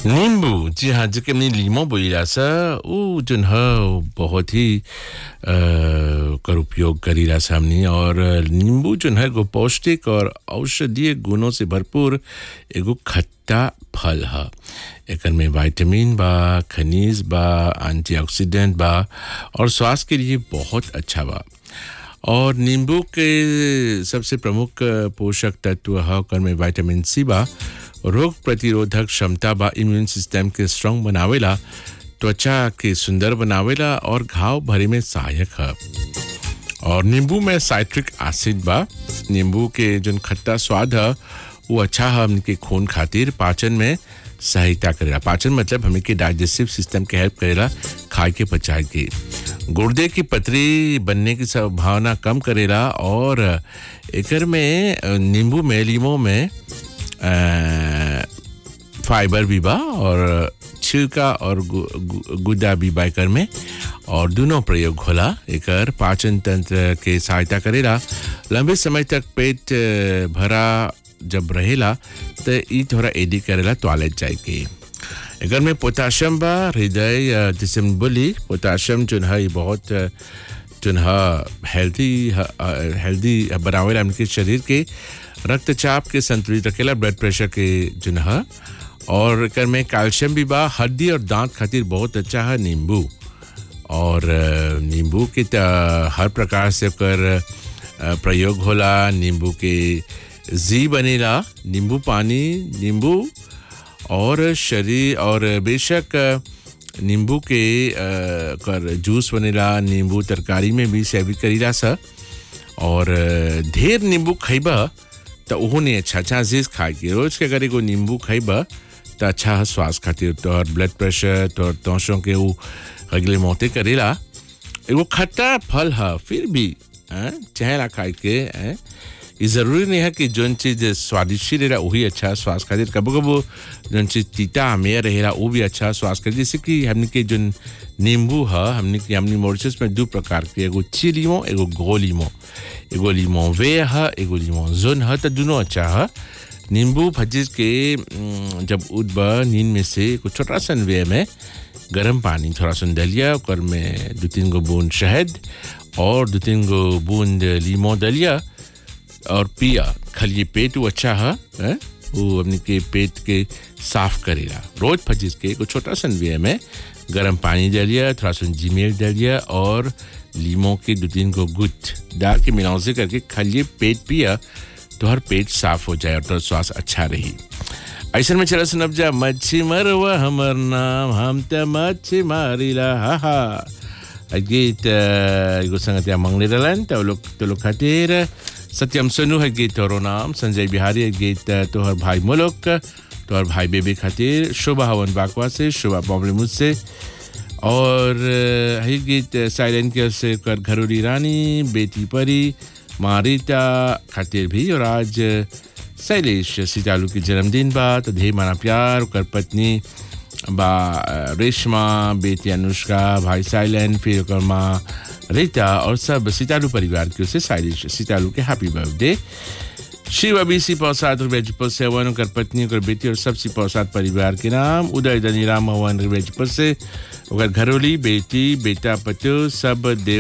नींबू जी हाँ जो कि हमने लीमो बोलीला सा उ जोन ह बहुत ही अ, कर उपयोग करीला सा हमनी और नींबू जोन है एगो पौष्टिक और औषधीय गुणों से भरपूर एगो खट्टा फल ह एकर में विटामिन बा खनिज बा एंटीऑक्सीडेंट बा और स्वास्थ्य के लिए बहुत अच्छा बा और नींबू के सबसे प्रमुख पोषक तत्व है ओकर में विटामिन सी बा रोग प्रतिरोधक क्षमता बा इम्यून सिस्टम के स्ट्रांग बनावेला त्वचा के सुंदर बनावेला और घाव भरे में सहायक है और नींबू में साइट्रिक एसिड बा नींबू के जोन खट्टा स्वाद है वो अच्छा है हमके खून खातिर पाचन में सहायता करेला पाचन मतलब हमें के डाइजेस्टिव सिस्टम के हेल्प करेला खाए के पचाए के गुर्दे की पतरी बनने की संभावना कम करेला और एकर में अ, नींबू में लीमो में अ, फाइबर भी बा और छिलका और गु, गु, गुदा भी बा एकर में और दोनों प्रयोग होला एकर पाचन तंत्र के सहायता करेला लंबे समय तक पेट अ, भरा जब रहेला त ई थोड़ा एडी करेला टॉयलेट जाए के एकर में पोटाशियम बा हृदय अ, जैसे हम बोली पोटाशियम जो है ये बहुत अ, जोन ह हेल्दी हेल्दी बनावेला हमके शरीर के रक्तचाप के संतुलित रखेला ब्लड प्रेशर के जोन ह और एकर में कैल्शियम भी बा हड्डी और दांत खातिर बहुत अच्छा है नींबू और अ, नींबू के त हर प्रकार से ओकर अ, प्रयोग होला नींबू के जी बनेला नींबू पानी नींबू और शरीर और बेशक अ, नींबू के अ, कर जूस बनेला नींबू तरकारी में भी सेवी करीला सा और अ, ढेर नींबू खइबा त ओहो नहीं अच्छा अच्छा अजीज खाए के रोज के अगर एगो नींबू खइबा त अच्छा है स्वास्थ्य खातिर तोहर ब्लड प्रेशर तोहर तोशों के ऊ अगले मौते करेला एगो खट्टा फल है फिर भी हैं, चहेला खाए के हैं। ये जरूरी नहीं है कि जोन चीज स्वादिष्ट रहेला वही अच्छा है स्वास्थ्य खातिर कबो कबो जोन चीज तीता आमेर रहेला वो भी अच्छा है स्वास्थ्य खातिर जैसे कि हमने के जोन नींबू है हमने के हमने मॉरिशस में दो प्रकार के एगो ची लीमो एगो गो लीमो एगो लीमो वे है एगो लीमो जोन है तो दोनों अच्छा है नींबू भजिस के उम, जब उठब नींद में से एगो छोटा सन वे में गर्म पानी थोड़ा सा दलिया ओकर में दो तीन गो बूंद शहद और दो तीन गो बूंद लीमो दलिया और पिया खाली पेट वो अच्छा है हैं? वो अपने के पेट के साफ करेला रोज फजिस के एगो छोटा सन वे में गर्म पानी डालिए थोड़ा सा जीमेल डालिए और लीमो के दो तीन को गुट डाल के मिलाउजे करके खाली पेट पिया तो हर पेट साफ हो जाए और तो स्वास्थ्य अच्छा रही ऐसा में चला सुनब जा मच्छी मरवा हमर नाम हम त मच्छी मारिला हा हा आ गीत अ, एगो संगतिया मंगले रहलन तो लोग तो लोग खातिर सत्यम सोनू है गीत तोरो नाम संजय बिहारी है गीत अ, तोहर भाई मुलक तोहर भाई बेबी खातिर शोभा हवन बाकवा से शोभा बॉम्बले मुझसे और अ, है गीत साइलेंट के से कर घरोली रानी बेटी परी मारिता खातिर भी और आज शैलेश सीतालू के जन्मदिन बा तो ढेर माना प्यार ओकर पत्नी बा अ, रेशमा बेटी अनुष्का भाई साइलेंट फिर ओकर माँ रीता और सब सीतालू परिवार की ओर से शैलेश सीतालू के हैप्पी बर्थडे शिव अभी सी प्रसाद रिवेजपुर से हवन ओकर पत्नी ओकर बेटी और सब सी प्रसाद परिवार के नाम उदय धनीराम हवन रिवेजपुर से ओकर घरोली बेटी बेटा पतो सब देव